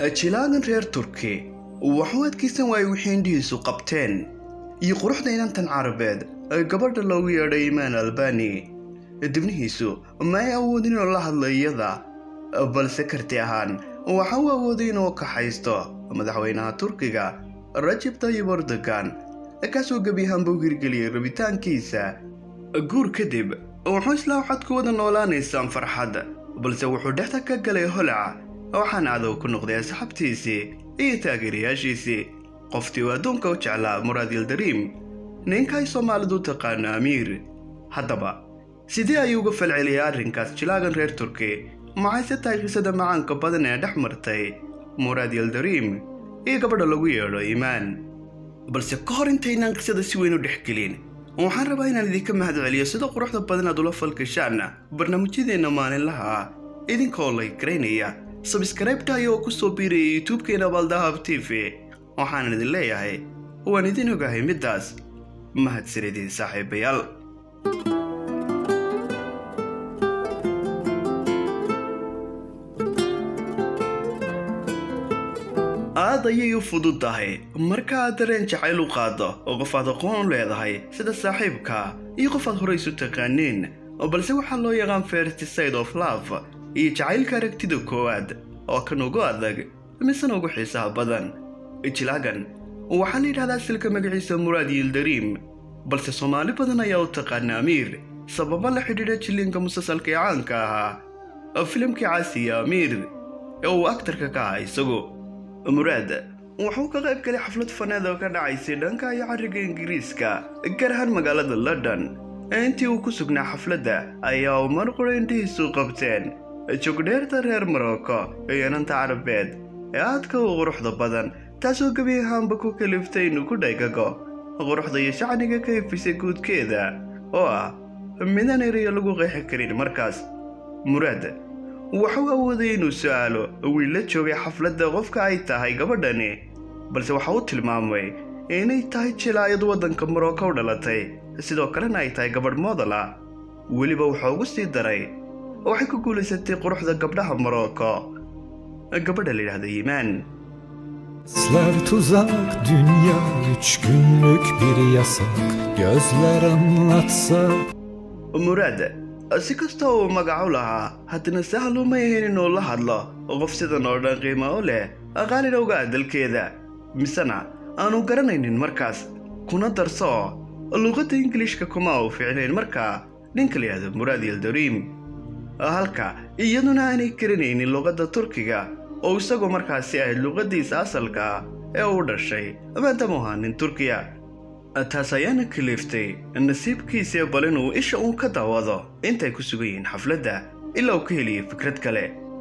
jilaagan reer turki waxuu adkaysan waayey wixii indhihiisu qabteen iyo quruxda inantan carabeed ee gabadha loogu yeedhay imaan albani dibnihiisu ma ay awoodin inuu la hadlo iyada balse karti ahaan waxa uu awooday inuu kaxaysto madaxweynaha turkiga rajib tayib erdogan kaasoo gebi ahaanba u hirgeliyey rabitaankiisa guur kadib wuxuu islaa waxaad ku wada noolaanaysaan farxad balse wuxuu dhexda ka galay holac waxaana cadow ku noqday asxaabtiisii iyo taageerayaashiisii qoftii uu adduunka u jeclaa muraad yildariim ninka ay soomaalidu taqaano amiir haddaba sidee ayuu uga falceliyay arrinkaas jilaagan reer turki maxayse tahay qisada macaanka badan ee dhex martay muraad yildariim iyo gabadha lagu yeedho iimaan balse ka hor intaynaan qisada si weyn u dhexgelin waxaan rabaa inaan idinka mahadceliyo sida quruxda badan aad ula falgashaan barnaamijyadeenna maalinlaha ah idinkoo lay garaynaya sabskraibta ayagoo ku soo biiraya youtube-keena baldahab t v waxaanan idin leeyahay waan idin ogahay middaas mahadsanidin saaxiibayaal aad ayay u fudud tahay marka aad dareen jacayl u qaaddo oo qof aad aqoon u leedahay sida saaxiibka iyo qof aad horaysu taqaaniin balse waxaa loo yaqaan fertiside of love iyo jacaylka aragtida koowaad oo kan ugu adag misena ugu xiisaha badan jilaagan waxaa la yidhahdaa silka magaciisa muraad yildariim balse soomaali badan ayaa u taqaana amiir sababo la xidhiidha jilliinka musalsalka ee caanka ahaa filimkii caasiya amiir ee uu aktarka ka ahaa isagu muraad wuxuu ka qayb galay xaflad faneed oo ka dhacaysay dhanka iyo carriga ingiriiska gaar ahaan magaalada london intii uu ku sugnaa xafladda ayaa uu mar qura indhihiisu qabteen jogdheerta reer marocco iyo inanta carabeed ee aadka u quruxda badan taasoo gebi ahaanba ku kaliftay inuu ku dhaygago quruxda iyo shacniga ka ifisay guudkeeda oo ah midaan erayo lagu qeexi karin markaas muraad waxuu awooday inuu su'aalo wiil la joogay xafladda qofka ay tahay gabadhani balse waxa uu tilmaamay inay tahay jilaayad waddanka marocco u dhalatay sidoo kalena ay tahay gabadh moodala weliba wuxuu ugu sii daray waxay ku guulaysatay quruxda gabdhaha marocco gabadha la yidhahda yimaan Sler tuzak dünya üç günlük bir yasak Gözler anlatsa muraad si kasta uu magac u lahaa haddana sahal uma ahayn inuu la hadlo qof sidan oo dhan qiimo u leh qaalina uga adalkeeda misena aanu garanaynin markaas kuna darso luuqadda ingiliishka kuma uu ficnayn markaa ninka la yidhahdo muraad yildariim halka iyaduna aanay garanaynin luuqadda turkiga oo isagu markaasi ahayd luuqaddiisa asalka ee uu dhashay maadaama u ahaa nin turkiya taas ayaana kaliiftay nasiibkiisii bal inuu isha uun ka daawado intay ku sugan yihiin xafladda ilaa uu ka heliyay fikrad kale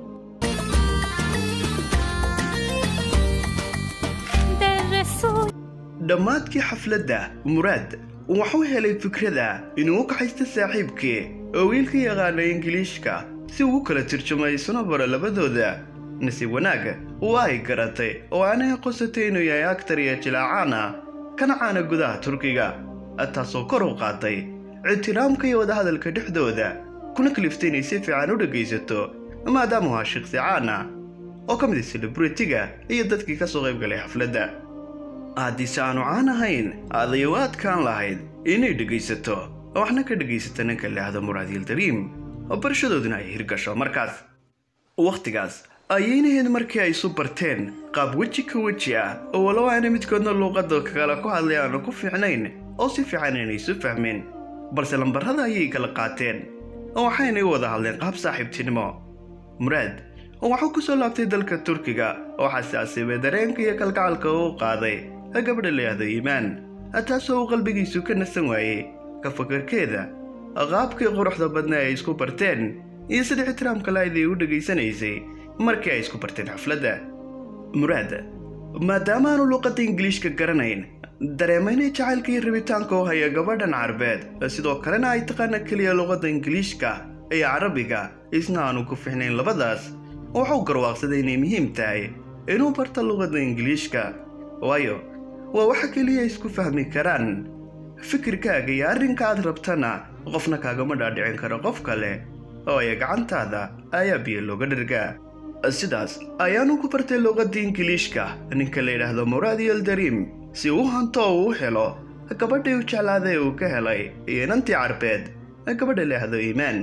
dhammaadkii xafladda muraad wuxuu helay fikrada inuu u kaxaysto saaxiibkii oo wiilka yaqaana ingiliishka si uu u kala turjumay isuna baro labadooda nasiib wanaag waa ay garatay oo aanay aqoonsatay inuu yahay aktar iyo jilaacaana kana caana gudaha turkiga taasoo kor u qaatay ictiraamka iyo wadahadalka dhexdooda kuna kaliftay inay si fiican u dhegaysato maadaama u ahaa shaqsi caana oo ka mid ah selebritiga iyo dadkii ka soo qayb galay xafladda haddiise aanu caan ahayn adayo u adkaan lahayd inay dhegaysato waxna ka dhegaysato ninka leahda muraad yildariim barashadooduna ay hirgasho markaas wakhtigaas ayaynahayd markii ay isu barteen qaab weji ka weji ah oo walow aana midkoodna luuqadda kale ku hadlay aanu ku fiicnayn oo si fiican inay isu fahmeen balse lambarrada ayay kala qaateen waxaynay u wada hadleen qaab saaxiibtinimo muraad waxuu ku soo laabtay dalka turkiga waxaase asiibay dareenka iyo kalgacalka uu qaaday gabadha layahdo iimaan taasoo uu qalbigiisu ka nasan waayey ka fakarkeeda qaabkii quruxda badna ay isku barteen iyo sida ixtiraamka lahayd ay u dhegaysanaysay markii ay isku barteen xafladda muraad maadaama aanu luuqadda ingiliishka garanayn dareemaynay jacaylka iyo rabitaanka u haya gabadhan carabeed sidoo kalena ay taqaana keliya luuqadda ingiliishka iyo carabiga isna aanu ku fixnayn labadaas wuxuu garwaaqsaday inay muhiim tahay inuu barto luuqadda ingiliishka waayo waa waxa keliya isku fahmi karaan fikirkaaga iyo arrinka aad rabtana qofna kaagama dhaadhicin karo qof kale oo ay gacantaada ayaa biyo looga dhargaa sidaas ayaanu ku bartay luuqadda ingiliishka ninka la yidhaahdo muraad yeldarim si uu hanto oo uu helo gabadhii u jeclaaday uu ka helay iyo inantii carbeed gabadha la yidhaahdo iimaan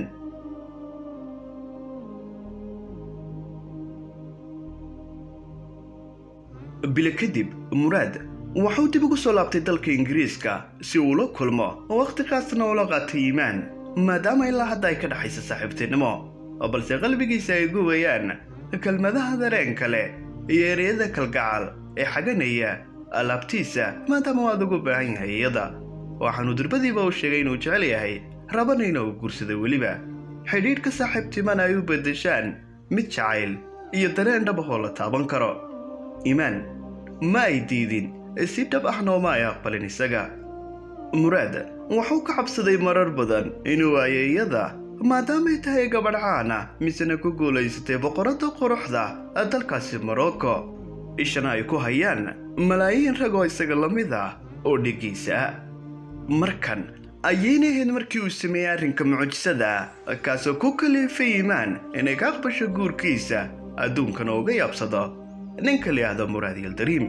bilo kadib muraad waxuu dib ugu soo laabtay dalka ingiriiska si uu la kulmo oo wakhtigaasna ula qaatay iimaan maadaama ilaa hadda ay ka dhexaysa saaxiibtinimo balse qalbigiisa ay gubeyaan kelmadaha dareen kale iyo ereyada kalgacal ee xaganaya alaabtiisa maadaama waad ugu baahan yahay iyada waxaanu durbadiiba u sheegay inuu jecel yahay rabanayna uu guursaday weliba xidhiidhka saaxiibtimana ay u beddeshaan mid jacayl iyo dareen dhabahoo la taaban karo iimaan ma ay diidin si dhab ahna uma ay aqbalin isaga muraad wuxuu ka cabsaday marar badan inuu waayo iyada maadaamay tahay gabadh caana misena ku guulaysatay boqoradda quruxda dalkaasi morocco ishana ay ku hayaan malaayiin rag oo isaga la mid ah oo dhigiisa markan ayayna ahayd markii uu sameeyey arrinka mucjisada kaasoo ku kaliifay iimaan inay ka aqbasho guurkiisa adduunkana uga yaabsado ninka la yidhaahdo muraad yaldariim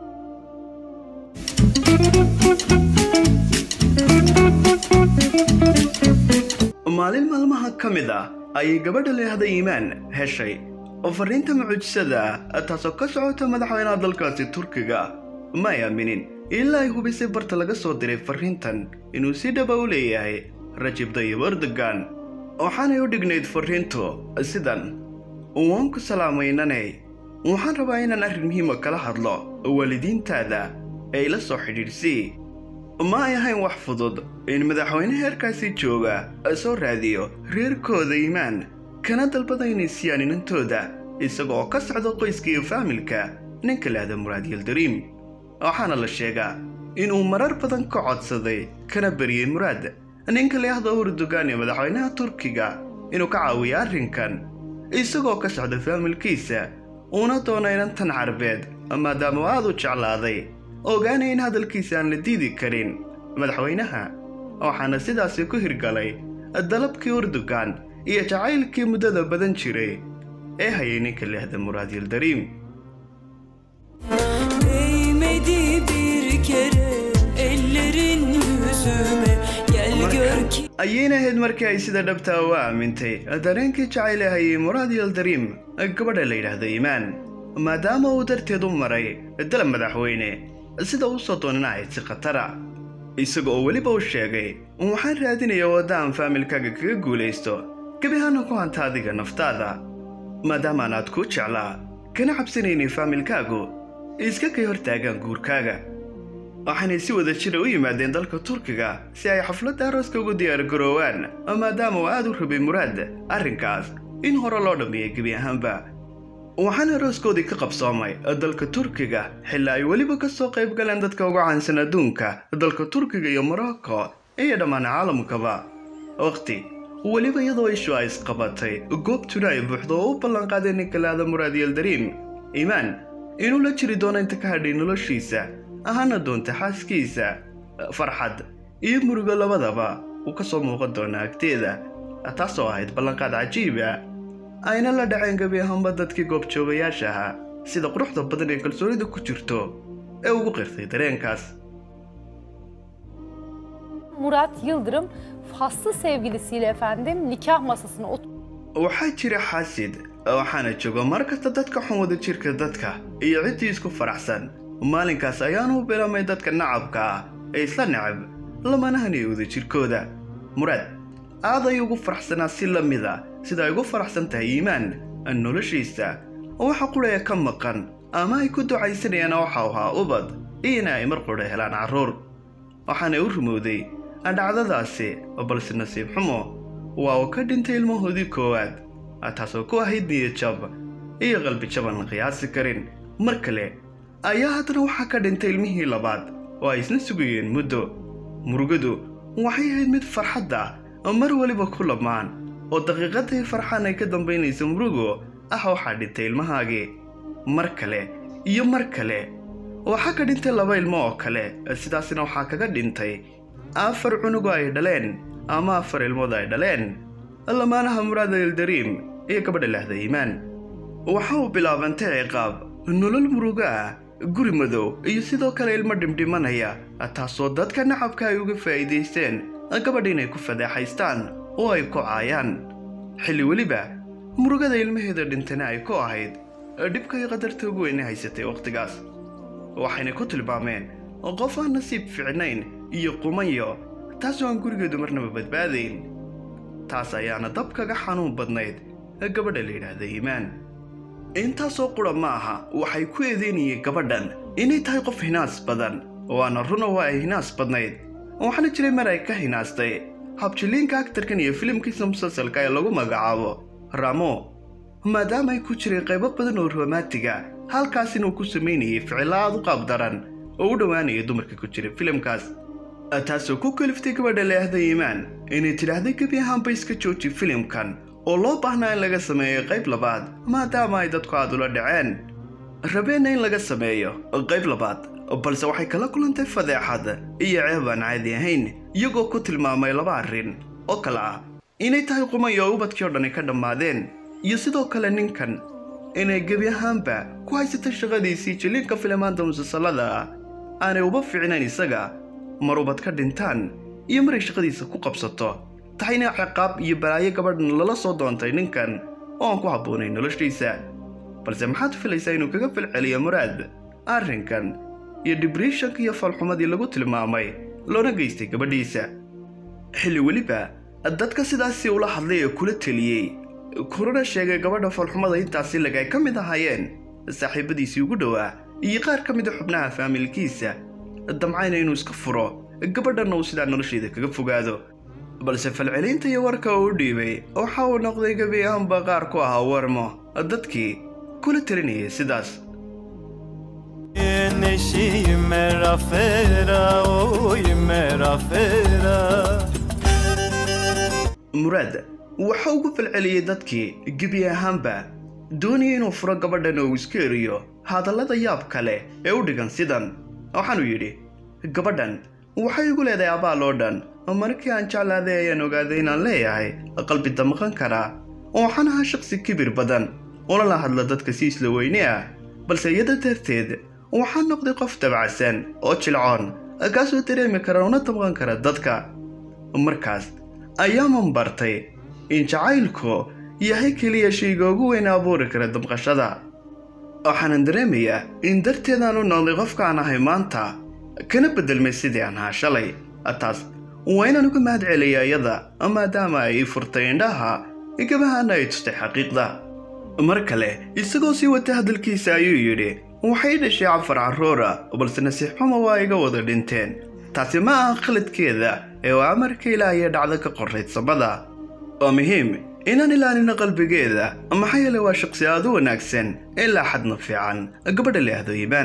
maalin maalmaha ka mid ah ayay gabadha layahda iimaan heshay oo fariinta mucjisada taasoo ka socota madaxweynaha dalkaasi turkiga ma ay aaminin ilaa ay hubisay barta laga soo diray fariintan inuu si dhaba u leeyahay rajib dayib erdogan waxaanay u dhignayd fariintu sidan waan ku salaamaynanay waxaan rabaa inaan arrin muhiima kala hadlo waalidiintaada ee ila soo xidhiidhsii ma ay ahayn wax fudud in madaxweyne heerkaasi jooga soo raadiyo reerkooda iimaan kana dalbada inay siiyaan inantooda isaga oo ka socda qoyska iyo faamilka ninka lahda muraad yaldariim waxaana la sheegaa inuu marar badan ka codsaday kana bariyey muraad ninka layahda urdugan ee madaxweynaha turkiga inuu ka caawiyo arrinkan isagoo ka socda faamilkiisa uuna doona inantan carbeed maadaama aad u jeclaaday ogaanay in hadalkiisa aan la diidi karin madaxweynaha waxaana sidaasi ku hirgalay dalabkii urdugan iyo jacaylkii muddada badan jiray ee hayay ninka lehda muraad yildariim Değmedi bir kere ellerin yüzüme Gel gör ki ayayna ahayd markii ay sida dhabtaa u aamintay dareenkii jacayl ee hayay muraad yildariim gabadha la yidhaahdo iimaan maadaama uu darteed u maray dalab madaxweyne sida uu soo doonana ahayd si khatara isaga oo weliba u sheegay waxaan raadinaya wadda aan faamilkaaga kaga guulaysto gebi ahaana ku hanta adiga naftaada maadaamaan aad kuu jeclaa kana cabsanaynay faamilkaagu iska kay hortaagaan guurkaaga waxaanay si wada jira u yimaadeen dalka turkiga si ay xafladda arooska ugu diyaargaroowaan maadaama uu aad u rabay muraad arrinkaas in hore loo dhammeeyay gebi ahaanba waxaana arooskoodii ka qabsoomay dalka turkiga xilaa ay weliba ka soo qayb galeen dadka uga caansan adduunka dalka turkiga iyo morocco iyo dhammaan caalamkaba waqti weliba iyadoo ishu ay isqabatay goobtuna ay buuxdo oo u ballanqaaday ninka laada muraad yaldariim iimaan inuu la jiri doono inta ka hadhay noloshiisa ahaana doonta xaaskiisa farxad iyo murugo labadaba uu ka soo muuqan doona agteeda taasoo ahayd ballanqaad cajiiba ayna la dhaceen gebi ahaanba dadkii goobjoogayaasha ahaa sida quruxda badan ee kalsoonida ku jirto ee ugu qirtay dareenkaas Murat Yıldırım faslı sevgilisiyle efendim nikah masasına otur. waxaa jira xaasid waxaana jooga mar kasta dadka xun wada jirka dadka iyo ciddii isku faraxsan maalinkaas ayaanu u bilaamay dadka nacabka ah ee isla necab lamanahan iyo wada jirkooda muraad aad ay ugu faraxsanaa si la mid a sida ay ugu faraxsan tahay iimaan noloshiisa waxa quraya ka maqan ama ay ku ducaysanayaan waxa ahaa ubad iyona ay mar qudha helaan carruur waxaana u rumowday dhacdadaasi balse nasiib xumo waa uu ka dhintay ilmahoodii koowaad taasoo ku ahayd niyad jab iyo qalbi jaban la qiyaasi karin mar kale ayaa haddana waxaa ka dhintay ilmihii labaad oo ay isna sugayeen muddo murugadu waxay ahayd mid farxadda mar weliba ku lamaan oo daqiiqadii farxaan ay ka dambaynaysa murugo ah waxaa dhintay ilmahaagii mar kale iyo mar kale waxaa ka dhintay laba ilmo oo kale sidaasna waxaa kaga dhintay afar cunugo ay dhaleen ama afar ilmood ay dhaleen lamaanaha muraada yildariim iyo gabadha lahda iimaan waxa uu bilaabantay ciqaab nolol murugo ah guri madow iyo sidoo kale ilmo dhimdhimanaya taasoo dadka nacabka ay uga faa'iidaysteen gabadh inay ku fadeexaystaan oo ay ku caayaan xilli weliba murugada ilmaheeda dhintana ay ku ahayd dhibka iyo qadarta ugu weyne haysatay wakhtigaas waxayna ku tilmaameen qof aan nasiib fiicnayn iyo qumanyo taasoo aan gurigeedu marnaba badbaadayn taas ayaana dab kaga xanuun badnayd gabadha la yidhaahda iimaan intaasoo qura ma aha waxay ku eedeynayeen gabadhan inay tahay qof hinaas badan waana runa waa ay hinaas badnayd waxaana jiray mar ay ka hinaastay habjiliinka aktarkan iyo filimkiisa musalsalka ee lagu magacaabo ramo maadaama ay ku jireen qaybo badan oo romaatiga halkaas inuu ku samaynayay ficilo aad u qaab daran oo u dhowaanaya dumarka ku jira filimkaas taasoo ku kaliftay gabadha leahda iimaan inay tidhaahday gebi ahaanba iska jooji filimkan oo loo baahnaa in laga sameeyo qayb labaad maadaama ay dadku aad ula dhaceen rabeenna in laga sameeyo qayb labaad balse waxay kala kulantay fadeexad iyo ceeb aan caadi ahayn iyagoo ku tilmaamay laba arrin oo kale ah inay tahay qumayo oo ubadkii oo dhani ka dhammaadeen iyo sidoo kale ninkan inay gebi ahaanba ku haysatay shaqadiisii jiliinka filimaanta musalsalada ah aanay uba fiicnayn isaga mar ubad ka dhintaan iyo maray shaqadiisa ku qabsato tahayna ciqaab iyo balaayo gabadhan lala soo doontay ninkan oo aan ku habboonayn noloshiisa balse maxaad filaysaa inuu kaga falceliyo muraad arrinkan iyo dibreshanka iyo falxumadii lagu tilmaamay loona geystay gabadhiisa xilli weliba dadka sidaasi ula hadlay ee kula teliyey kurana sheegay gabadha falxumada intaasi lag ay ka mid ahaayeen saaxiibadiisii ugu dhowaa iyo qaar ka mida xubnaha faamilkiisa damcayna inuu iska furo gabadhanna uu sidaa nolosheeda kaga fogaado balse falcelinta iyo warka uu u dhiibay waxa uu noqday gebi ahaanba qaar ku ahaa warmo dadkii kula talinayay sidaas نشی مرافرا اوی مرافرا muraad waxa ugu falceliyey dadkii gebi ahaanba doonaya inuu furo gabadhan oo uu iska eriyo hadallada yaab kale ee u dhigan sidan waxaanuu yidhi gabadhan waxay igu leedahay abaal oo dhan markii aan jeclaaday ayaan ogaaday inaan leeyahay qalbi damqan karaa oo waxaan ahaa shaqsi kibir badan una la hadla dadka si isla weyne ah balse iyada darteed waxaan noqday qof dabacsan oo jilcoon kaasoo dareemi kara una damqan kara dadka markaas ayaaman bartay in jacaylku yahay keliya shayga ugu weyn abuuri kara damqashada waxaanan dareemayaa in darteedaan u noqday qofkaan ahay maanta kana beddelmay sidii aan ahaa shalay taas waa inaan uga mahad celiya iyada maadaama ay ii furtay indhaha gabahaana ay tustay xaqiiqda mar kale isagoo sii wata hadalkiisa ayuu yidhi waxay dhashay cafar carruura balse nasiix xumo waa iga wada dhinteen taasi ma aha khaladkeeda ee waa amarka ilaahiya dhacdo ka qorrayd samada waa muhiim inaan ilaalino qalbigeeda maxaa yeele waa shaqsi aad u wanaagsan ilaa xadna fiican gabadha leahdo iibaan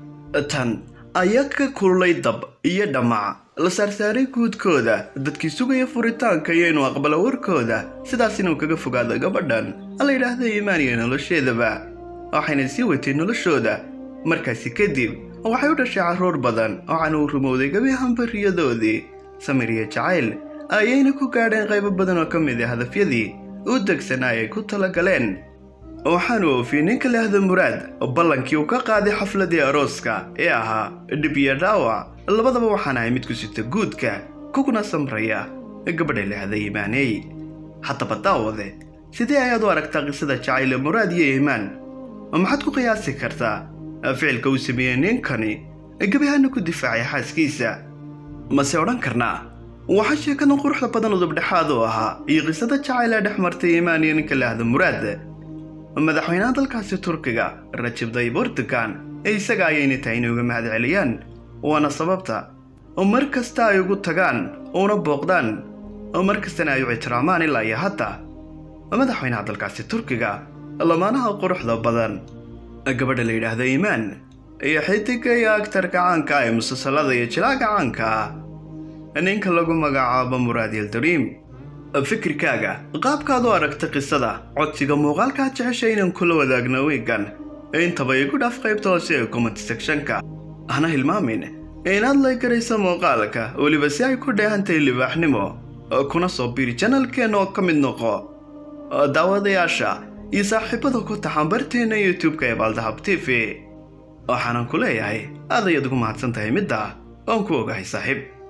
tan ayaa ka kululay dab iyo dhamac la saarsaaray guudkooda dadkii sugaya furitaanka iyo inuu aqbalo warkooda sidaas inuu kaga fogaado gabadhan la yidhaahda iimaan iyo nolosheedaba waxayna sii watay noloshooda markaasi kadib waxay u dhashay carruur badan waxaana uu rumowday gebi ahaanba riyadoodii samir iyo jacayl ayayna ku gaadheen qaybo badan oo ka mid ah hadafyadii u degsanaa ay ku talagaleen waxaanu oofiyey ninka leahda muraad ballankii uu ka qaaday xafladii arooska ee ahaa dhib iyo dhaawac labadaba waxaan ahay mid ku sita guudka kuguna samraya gabadha leahda iimaaney haddaba daawade sidee ayaad u aragtaa qisada jacayl ee muraad iyo iimaan maxaad ku qiyaasi kartaa ficilka uu sameeyey ninkani gebihaana ku difaacay xaaskiisa mase odhan karnaa waxaa sheekadan quruxda badan udubdhexaad u ahaa iyo qisada jacayl ee dhex martay iimaan iyo ninka leahda muraad madaxweynaha dalkaasi turkiga rajab tayyib erdogan ee isaga ayayna tahay inay uga mahad celiyaan waana sababta mar kasta ay ugu tagaan una booqdaan mar kastana ay u ixtiraamaan ilaa iyo hadda madaxweynaha dalkaasi turkiga lamaanaha quruxda badan gabadha la yidhaahdo iimaan iyo xidiga iyo agtarka caanka ah ee musalsalada iyo jilaaga caanka ah ninka lagu magacaabo muraad yildariim fikirkaaga qaabkaad u aragta qisada codsiga muuqaalkaad jeceshay inaan kula wadaagno wiigan intaba igu dhaaf qaybta hoose ee comment sectionka hana hilmaamin inaad laygarayso muuqaalka weliba si ay ku dheehantahay libaaxnimo kuna soo biiri janalkeenna oo ka mid noqo daawadayaasha iyo saaxiibada ku taxan barteenna youtube-ka ee baaldahab t v waxaanan ku leeyahay aad ayaad ugu mahadsan tahay midda oon ku ogahay saaxiib